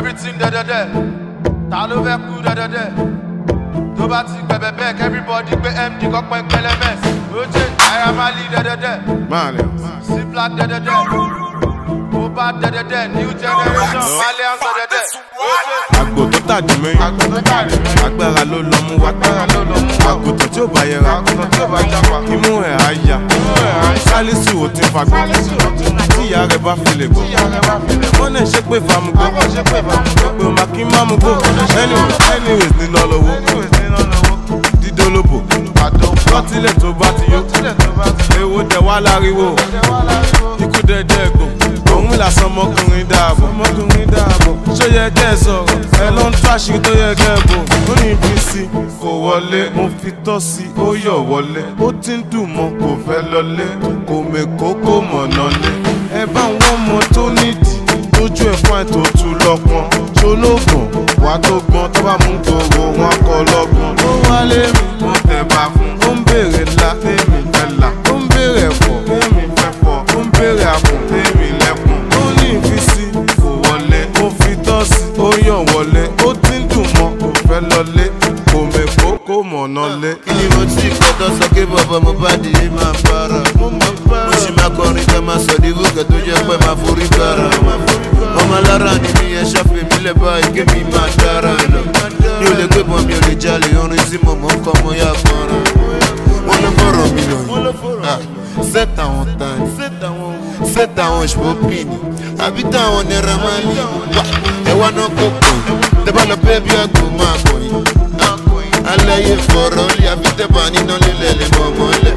everything dẹ́dẹ́dẹ́ ta ló fẹ́ kú dẹ́dẹ́dẹ́ tó bá ti gbẹ̀bẹ̀ bẹ́ẹ̀ kẹ́bíbọ́dì gbé md kọ́pẹ́ pẹlẹmẹ́s oje ayamali dẹ́dẹ́dẹ́ Malians. sí black dẹ́dẹ́dẹ́ mo bá dẹ́dẹ́dẹ́ new generation malians dẹ́dẹ́dẹ́ oje Àgbò tó tàdí mẹ́yìn. agbóntàrí Agbára ló lọ mú wá. agbára ló lọ mú wa Àgùntàn tí ò bá yẹra. àgùntàn tí ò bá jápa Imú ẹ̀ á yà. Sálísù ò ti fagbọ́. Tí ìyá rẹ̀ bá fi lè gbọ́. ìyá rẹ bá fi lè Wọ́n náà ṣe pé famugbó. bọ́ ṣe pé bá mú Pé o máa kí má mú gbó. Anyways, anyways ní lọ lọ́wọ́. anyways nínú lọ́wọ́ Dídólóbò. àdó Lọ́tílẹ̀ tó bá ti yó. tílẹ̀ tó bá ti Èwo dẹ̀ wá láriwo. jẹ́ wá láriwo. Ikú dẹ̀dẹ̀ ẹ̀gbọ́n. Òun làsán ọmọkùnrin dáàbò. Ọmọkùnrin dáàbò. Ṣó yẹ kẹ́ ẹ sọ̀rọ̀? Ẹ ló ń tó àṣírí tó yẹ kẹ́ ẹ bò. Ó ní ibi sí kò wọlé. Mo fi tọ́ sí ó yọ̀ wọlé. Ó ti ń dùn mọ́ kò fẹ́ lọlé. Kò mèkó kò mọ̀nà lé. Ẹ bá wọn mọ tó nídìí. Tójú ẹ̀ fún àìtó tu lọ́pọ̀n. Ṣolóògùn wà tó gbọ́n tó bá mú gbòòrò wọn kọ lọ́gbọ̀n. Ó wálé mi. Mo tẹ̀ bá fún. Ó ń béèrè ńlá. Tèmi fẹ́ là. Ó ń béèrè ẹ̀fọ́. Tèmi fẹ́ fọ́. Ó ń béèrè àpò. Tèmi lẹ́kùn. Ó ní ìfisí. Kò wọlé. Mo fi tọ́ sí. Ó yàn wọlé. Ó ti ń dùn mọ́. Kò fẹ́ lọlé. Kò mèkó kò mọ̀nà lé. Kí mo tí kọ́ tó sọ pé bọ̀bọ̀ mo bá di yé máa para. Mo sì máa kọrin ká máa sọ díwó kẹ́ tó jẹ́ pé máa forí bára. Ọmọ alára ni mi ẹ ṣàfihàn mi lẹ̀ báyìí kí mi máa dára lọ. Mi ò lè gbé bọ́n mi ò lè jalè orin tí mo mọ̀ ń kọ́ mo yá kọ́ran. Wọ́n ló fọ̀rọ̀ mi lọ yìí. Set àwọn tani, set àwọn ṣòpìnì, àbí táwọn nira máa ń lè. Ẹ wá náà kó kò yìí, tẹ bá lọ bẹ́ẹ̀ bí àgbò máa kò yìí aláyé fọ̀rọ̀ lé àfi tẹ́bà níná lílẹ̀ lè mọ̀ mọ́lẹ̀.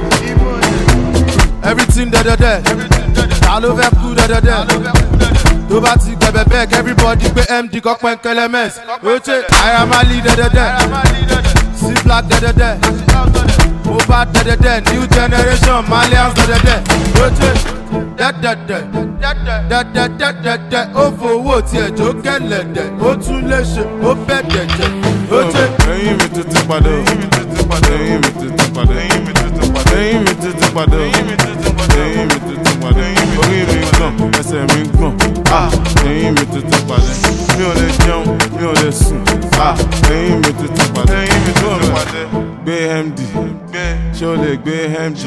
everything dẹ́dẹ́dẹ́ ta ló fẹ́ kú dẹ́dẹ́dẹ́ tó bá ti gbẹ̀bẹ̀ bẹ́ẹ̀ kẹ́bíbọ́dì gbé md kọ́pẹ́ kẹlẹ́mẹ́s oje ayamali dẹ́dẹ́dẹ́ sí black dẹ́dẹ́dẹ́ mo bá dẹ́dẹ́dẹ́ new generation malians dẹ́dẹ́dẹ́ oje dẹ́dẹ́dẹ́ dẹ́dẹ́dẹ́dẹ́dẹ́ ó fowó tiẹ̀ jó kẹlẹ̀dẹ̀ ó tún lè ṣe ó bẹ̀ dẹ̀dẹ̀ oje. Ẹyin mi tuntun padà. Ẹyin mi tuntun padà. Ẹyin mi tuntun padà. Ẹyin mi tuntun padà. Ẹyin mi tuntun padà. Ẹyin mi tuntun padà. Ẹyin mi tuntun padà. Orí mi ń gbọ̀n, ẹsẹ̀ mi ń gbọ̀n. Ah! Ẹyin mi tuntun padà. Mi ò lè jẹun, mi ò lè sùn. Ah! Ẹyin mi tuntun padà. Ẹyin mi tuntun padà. Gbé MD. Ṣé o lè gbé MD?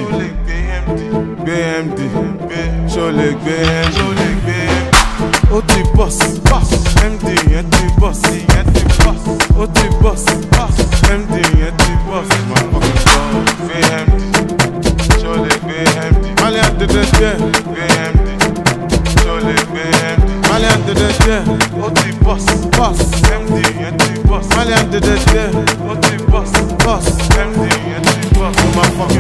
Gbé MD. Ṣé o lè gbé MD? Ó ti bọ́s. MD yẹn ti bọ́s. Ó ti bọ́s. MD yẹn ti bọ́s. Máa fọkàn sọ. Gbé MD. Ṣé o lè gbé MD? Malian dédé díẹ̀. Gbé MD. Ṣé o lè gbé MD? Malian dédé díẹ̀. Ó ti bọ́s. Bọ́s. MD yẹn ti bọ́s. Malian dédé díẹ̀. Ó ti bọ́s. Bọ́s. MD yẹn ti bọ́s. Ó máa fọkàn